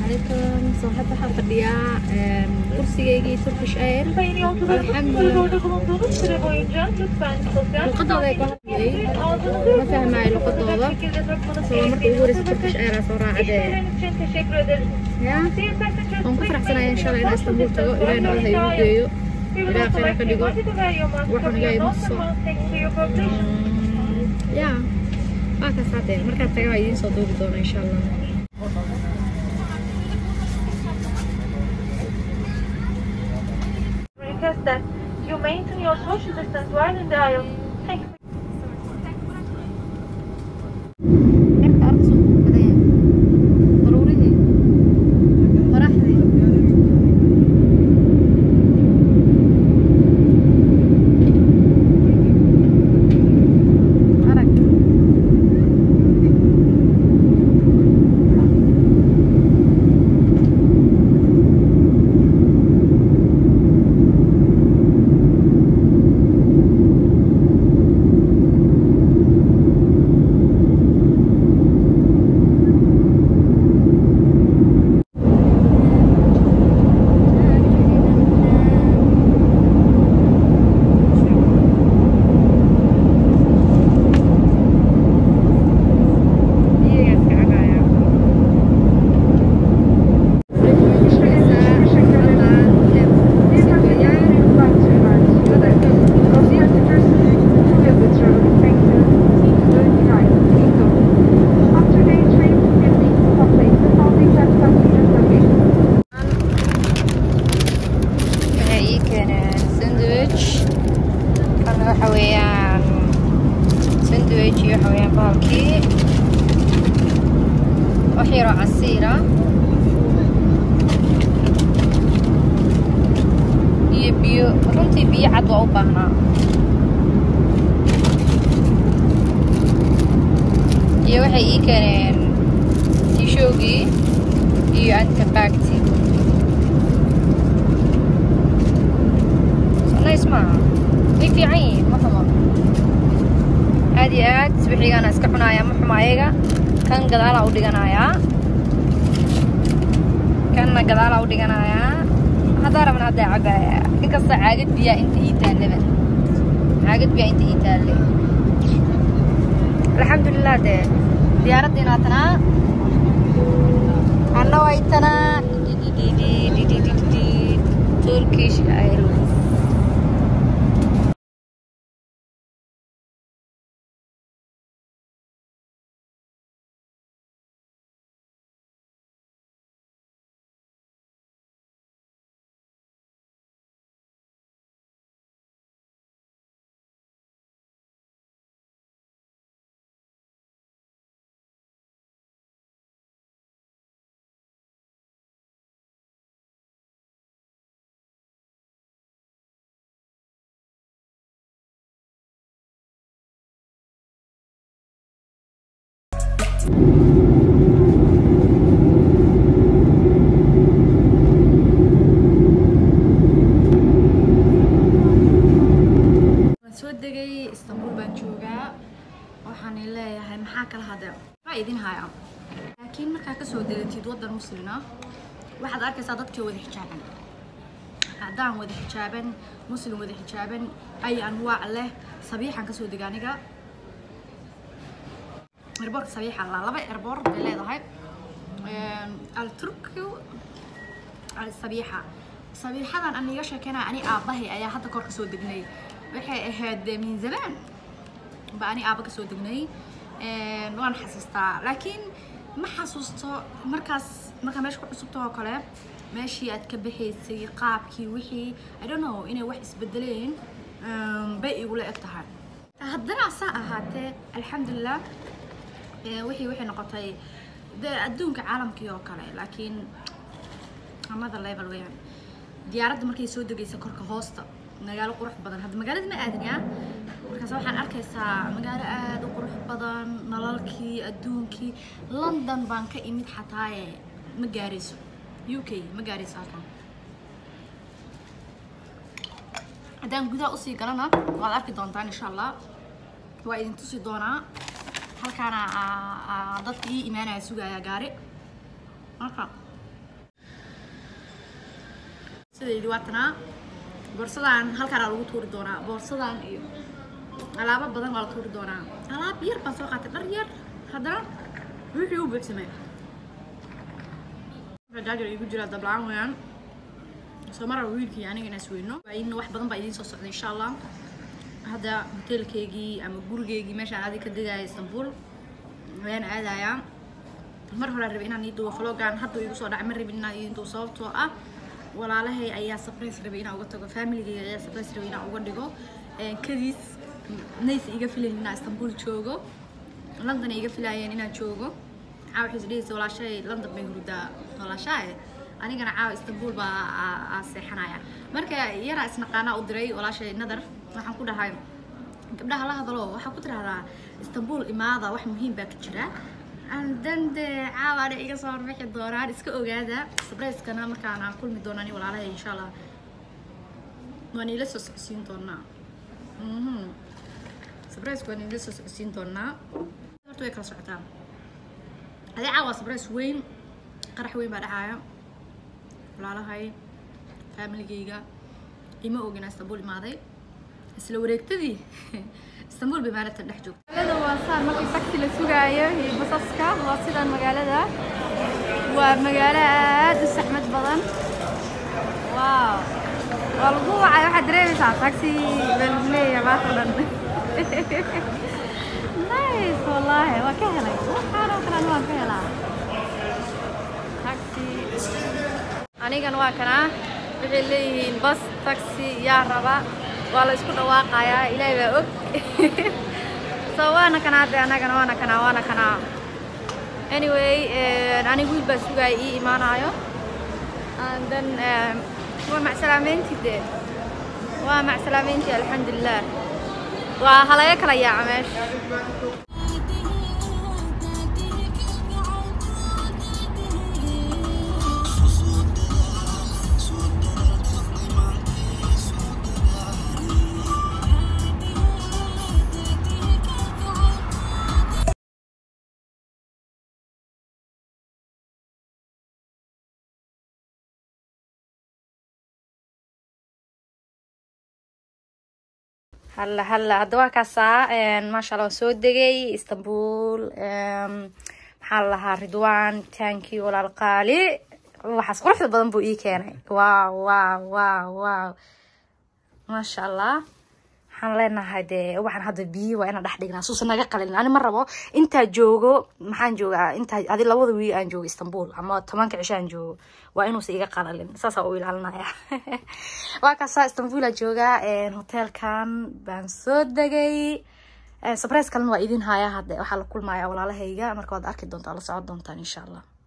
عليكم صاحب حفظيا kursigaygii Turkish Air Sayın yolcularımız Elhamdülillah. koridorda bulunduğunuz süre boyunca lütfen sosyal luqadooda ay ku hadlayay ma fahmaayo luqadooda soo marka ugu horeysa Turkish Air aa soo raacdee İşleriniz için teşekkür ederiz. ya Dear passengers, waan ku faraxsanahay insha Allah inaan Istanbul tago ilaahay nolol ha igu geeyo We would Ilaahay also khayr ha like ka to dhigo invite you to wear your mask Waxaan from your ilaahay nose igu and soo- mouth thanks to your cooperation. ya waa kaas hadee markaad taga waa idiin soo duubi doona insha Allah Request that you maintain your social distance while in the aisle. Thank you. Cirka arkisu kadaya daruurihii qoraxdii arag Iyagaa iskacagaya waxay ii keeneen sandwich kana waxa weeyaan sandwich iyo waxa weeyaan bahalkii wax yaroo casiira iyo biyo runtii biyo cad waa u baahnaa iyo waxay ii keeneen tishoogii iyo antabacti nice maaha way fiican yihiin ma xumo aad iyo aad subaxigaana iska cunaaya ma xumo ayaga kan gadaalaa u dhiganayaa kanna gadaalaa u dhiganayaa haddaa rabna haddaa cabaya inkasta caagad biyaa inta ii taallaba caagad biyaa inta ii taalle alxamdulilah dee diyaaraddiina tanaa anna way tanaa turkish airways waan soo degay istanbul baan joogaa waxaan leeyahay maxaa kala hadee waa idin haya laakiin markaa kasoo degatid waddan muslina waxaad arkaysaa dadkii wada xijaaban haddaan wada xijaaban muslim wada xijaaban ay anwaac leh sabiixan kasoo dega aniga erboorka sabiixa la laba erboor bay leedahay alturku sabiixa sabiixadan aan iga sheekeynaya ani aabbahay ayaa hadda kor kasoo degnay waxay ahayd min zamaan ba ani aabba kasoo degnay waan xasuustaa laakiin ma xasuusto markaas markaa meesha ku cusubta oo kale meeshii aad ka baxaysay qaabkii wixii i don't know inay wax isbedeleen bay igula eg tahay haddana asaa ahaatee alxamdulilah wixii waxay noqotay dee adduunka caalamkii oo kale laakiin another level weeyaan diyaaradda markay soo degaysa korka hoosta magaalo qurux badan hadda magaalada ma aadin yaa markaas waxaan arkaysaa magaalo aada u qurux badan nalalkii adduunkii london baan ka imid xataaye ma gaarayso u k ma gaarayso halkan haddaan gudaha usii galana waad arki doontaan insha allah waa idin tusi doonaa halkaana dadka ii imaanaya sugaya gaari marka sidaydi waa tanaa boorsadan halkaan aa lagu tuuri doonaa boorsadan iyo alaabo badan waa la tuuri doonaa alaab yar baan soo qaatay dhar yar haddana wixii u buuxsamay jaajar igu jira dablaan weyaan soo mara wiilkii aniga inaan isweyno in wax badan baa idiin soo socda insha allah hadda hoteelkeygii ama gurigeygii meeshaan adi ka degaya istanbul ayaan aadayaa mar hore rabay inaan ii duwo vlogan hadda igu soo dhacay ma rabin inaan ii duwo sababtoo ah walaalahay ayaa surprise rabay inaan uga tago familygeyga ayaa surprise rabay inaan uga dhigo kadiis nays iga filayn inaan istanbul joogo london iga filaayeen inaan joogo caawa waxay isdhehaysa walaashay london bay hurdaa walaashae anigana caawa istanbul baa aa seexanaya marka yaraa isnaqaanaa u diray walaashay nadar waxaan ku dhahay gabdhaha la hadalo waxaa ku tirahdaa istanbul imaada wax muhiim baa ka jira dan de caawaana iga soo horbixi doonaan iska ogaada sabrayskana markaan aan kulmi doonaan i walaalahay insha allah waan iila soo socodsiin doonaa sabrayska waan iila soo socodsiin doonaa horta way kala socotaa adee caawa sabrays weyn qarax weyn baa dhacaya walaalahay familigeyga ima ogina istanbul imaaday isla wareegtadii istanbul bay maalintan dhex joogta magaalada waa saan markii taxi la sugaayo iyo basaska waa sidaan magaalada waa magaalo aad u saxmad badan waaw waa lagu wacay waxaad dareemaysaa taxi baa lagu leeyahay maanta o dhan nice wallaahi waa ka helay waxaan oo kalean waan ka helaa taxi anigan waa kanaa waxay leeyihiin bas taxi yaa raba waa la isku dhawaaqayaa ilaahay baa og so waana kanaa de annagana waana kanaa waana kanaa anyway aniga wiil baa sugaaya ii imaanayo and then waa macsalaameyntii de waa macsalaameyntii alxamdulilah waa halaga kala yaaca meesha halla halla hadda waa kaasaa maasha allah waan soo degay istanbul maxaa la lahaa ridwan tanki walaal qaali waxaas quruxda badan buu ii keenay wow wow wow wow maasha allah waxaan leenahay dee waxaan hadda biyi waa inaan dhex dhignaa suusan naga qalin ani ma rabo intaa joogo maxaan joogaa intaa adi labada wiil aan joogo istanbul ama tobanka cisho aan joogo waa inuusa iga qalalin saasaa u ilaalinaya waa kaasaa istanbul aa joogaa hoteelkan baan soo degay surprise kalena waa idin haya hadde waxaa la kulmaya walaalahayga marka waad arki doontaa la socon doontaan insha allah